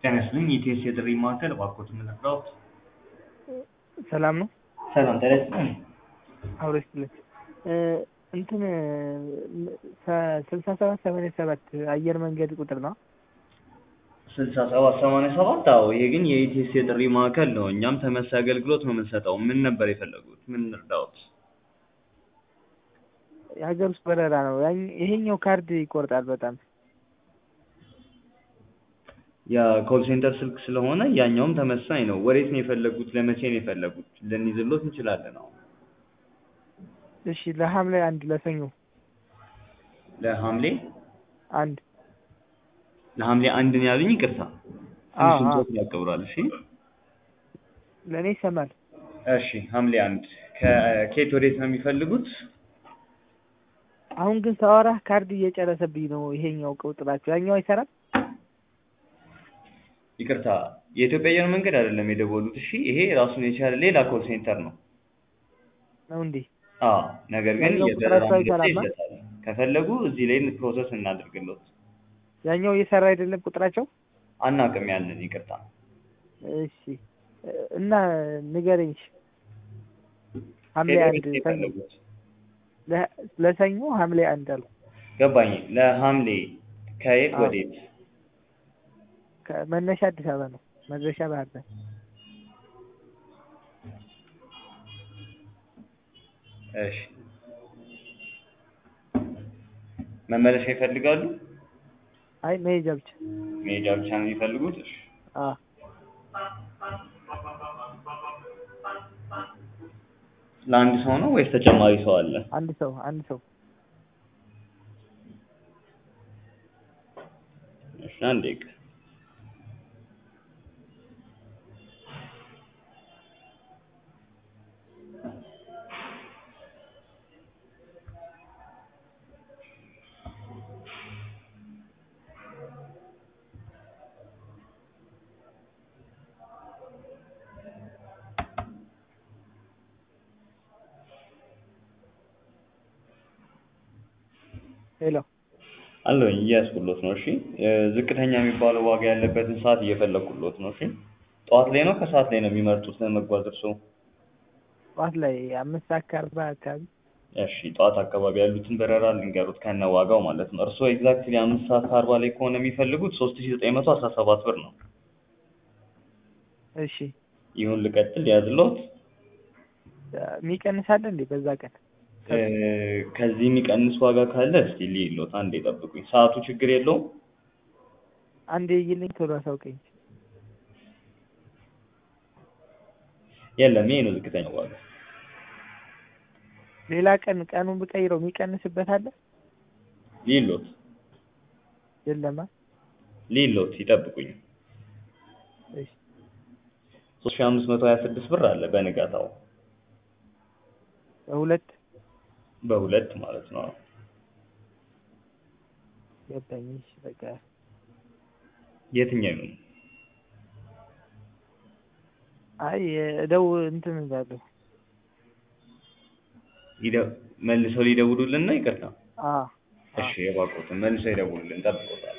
ጤና ይስጥልኝ የኢቲኤስ የጥሪ ማዕከል እባክዎት ምን ልርዳዎት? ሰላም ነው? ሰላም ጤና ይስጥልኝ። አብሮ ይስጥልኝ። እንትን ስልሳ ሰባት ሰማንያ ሰባት አየር መንገድ ቁጥር ነው? ስልሳ ሰባት ሰማንያ ሰባት አዎ ይሄ ግን የኢቲኤስ የጥሪ ማዕከል ነው። እኛም ተመሳሳይ አገልግሎት ነው የምንሰጠው። ምን ነበር የፈለጉት? ምን እንርዳዎት? የሀገር ውስጥ በረራ ነው። ያኝ- ይሄኛው ካርድ ይቆርጣል በጣም የኮል ሴንተር ስልክ ስለሆነ ያኛውም ተመሳሳይ ነው። ወዴት ነው የፈለጉት? ለመቼ ነው የፈለጉት? ልንይዝሎት እንችላለን። አሁን እሺ ለሐምሌ አንድ ለሰኞ ለሐምሌ አንድ ለሐምሌ አንድ ነው ያሉኝ። ይቅርታ አዎ፣ ትንሽ አዎ። ድምፆት ያቀብራል። እሺ ለእኔ ይሰማል። እሺ ሐምሌ አንድ ከኬት ወዴት ነው የሚፈልጉት? አሁን ግን ሳወራህ ካርድ እየጨረሰብኝ ነው። ይሄኛው ቁጥራቸው ያኛው አይሰራም። ይቅርታ የኢትዮጵያ አየር መንገድ አይደለም የደወሉት። እሺ ይሄ ራሱን የቻለ ሌላ ኮል ሴንተር ነው። ነው እንዴ? አዎ ነገር ግን ያኛው የበረራ ቁጥራቸው ምልክት አይሰራማ? ይሰጣል። ከፈለጉ እዚህ ላይ ፕሮሰስ እናድርግሎት። ያኛው እየሰራ አይደለም ቁጥራቸው። አናውቅም ያንን ይቅርታ። እሺ እና ንገረኝ። እሺ። ሐምሌ ከየት አንድ ወዴት ነው ሰኞ የፈለጉት? ለ- ለሰኞ ሐምሌ አንድ አልኩ። ገባኝ። ለሐምሌ ከየት አዎ። ወዴት? ከመነሻ አዲስ አበባ ነው፣ መድረሻ ባህር ዳር። እሺ መመለሻ ይፈልጋሉ? አይ መሄጃ ብቻ። መሄጃ ብቻ ነው የሚፈልጉት? እሺ አዎ ለአንድ ሰው ነው ወይስ ተጨማሪ ሰው አለ? አንድ ሰው አንድ ሰው እሺ አንድ ደቂቃ ሄሎ አለኝ እያያዝኩሎት ነው። እሺ እ ዝቅተኛ የሚባለው ዋጋ ያለበትን ሰዓት እየፈለግኩሎት ነው። እሺ ጠዋት ላይ ነው ከሰዓት ላይ ነው የሚመርጡት ለመጓዝ እርስዎ? ጠዋት ላይ አምስት ሰዓት ከአርባ አካባቢ እሺ ጠዋት አካባቢ ያሉትን በረራ ልንገሩት ከነ ዋጋው ማለት ነው። እርስዎ ኤግዛክትሊ አምስት ሰዓት ከአርባ ላይ ከሆነ የሚፈልጉት ሶስት ሺ ዘጠኝ መቶ አስራ ሰባት ብር ነው። እሺ ይሁን ልቀጥል ያዝሎት? የሚቀንስ አለ እንዴ በዛ ቀን? እ ከዚህ የሚቀንስ ዋጋ ካለ እስቲ ልይሎት፣ አንዴ ጠብቁኝ። ሰዓቱ ችግር የለውም? አንዴ ይልኝ ቶሎ አሳውቀኝ። የለም ይሄ ነው ዝቅተኛ ዋጋ። ሌላ ቀን ቀኑን ብቀይረው የሚቀንስበት አለ? ልይሎት የለማ። ልይሎት ይጠብቁኝ። እሺ ሶስት ሺ አምስት መቶ ሀያ ስድስት ብር አለ በንጋታው በሁለት በሁለት ማለት ነው። ገባኝ። እሺ በቃ የትኛው ይሁን? አይ እደው እንትን እላለሁ። ይደ- መልሰው ሊደውሉልን ነው? ይቅርታ። አዎ እሺ የባቆትን መልሰው ይደውሉልን፣ ጠብቆታል።